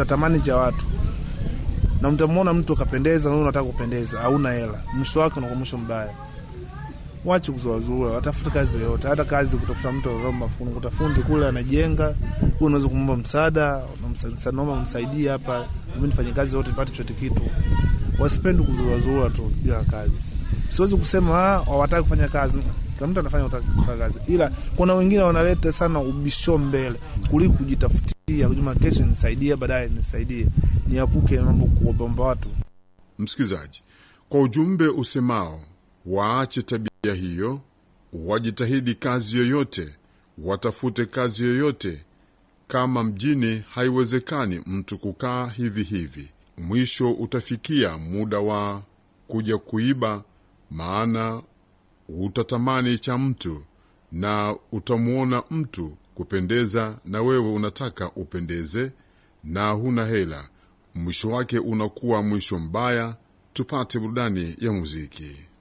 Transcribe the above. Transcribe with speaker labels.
Speaker 1: tamani cha watu na mtamwona mtu akapendeza, na wewe unataka kupendeza, hauna hela, mwisho wake unakuwa mwisho mbaya. Wache kuzuazua, watafuta kazi yoyote, hata kazi kutafuta mtu anaomba fundi, kuta fundi kule anajenga, wewe unaweza kumwomba msaada, unamsa- naomba msaidie hapa, mimi nifanye kazi yote nipate chote kitu. Wasipendi kuzuazua tu bila kazi. Siwezi kusema ah, hawataki kufanya kazi, kila mtu anafanya utaki kufanya kazi, ila kuna wengine wanaleta sana ubisho mbele kuliko kujitafutia, kujuma kesho nisaidie, baadaye nisaidie, niepuke mambo kuwabomba watu.
Speaker 2: Msikilizaji, kwa ujumbe usemao waache tabia hiyo, wajitahidi kazi yoyote, watafute kazi yoyote. Kama mjini haiwezekani mtu kukaa hivi hivi, mwisho utafikia muda wa kuja kuiba, maana utatamani cha mtu na utamwona mtu kupendeza, na wewe unataka upendeze na huna hela. Mwisho wake unakuwa mwisho mbaya. Tupate burudani ya muziki.